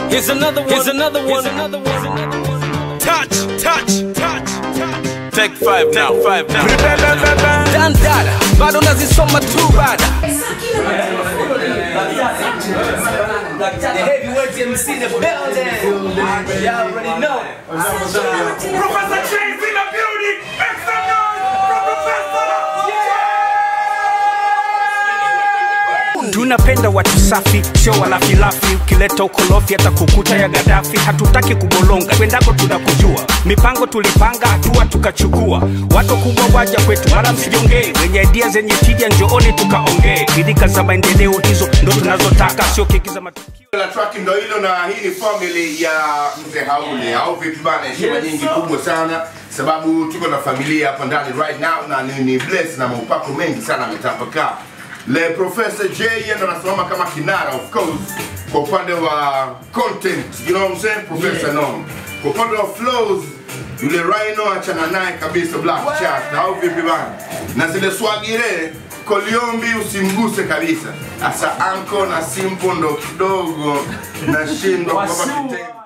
Here's another one. Here's another one. Here's another one. Touch, touch, touch, touch. Take five now, five now. Dandada, bado nazisoma tu bada. The heavyweight MC in the building. Y'all already know. Professor Chase in the building. Make some noise for Professor. tunapenda watu safi sio walafilafi ukileta ukolofi hata kukuta ya gadafi hatutaki kubolonga kwendako tunakujua mipango tulipanga hatua tukachukua watu kubwa waja kwetu wala msijongee wenye idia zenye tija njooni tukaongee bidika za maendeleo hizo ndo tunazotaka sio keki za matukio la track ndo hilo na hii ni family ya mzee haule au vipi bana heshima nyingi kubwa sana sababu tuko na familia hapa ndani right now na ni, ni bless na maupako mengi sana ametapakaa le professor j yeye ndo anasimama kama kinara of course kwa upande wa content you know what I'm saying professor no kwa upande wa flows yule rhino achana naye kabisa black chat au vipi bana na zile swagire koliombi usimguse kabisa asa anko na simpo ndo kidogo nashindwa kwamba kitendo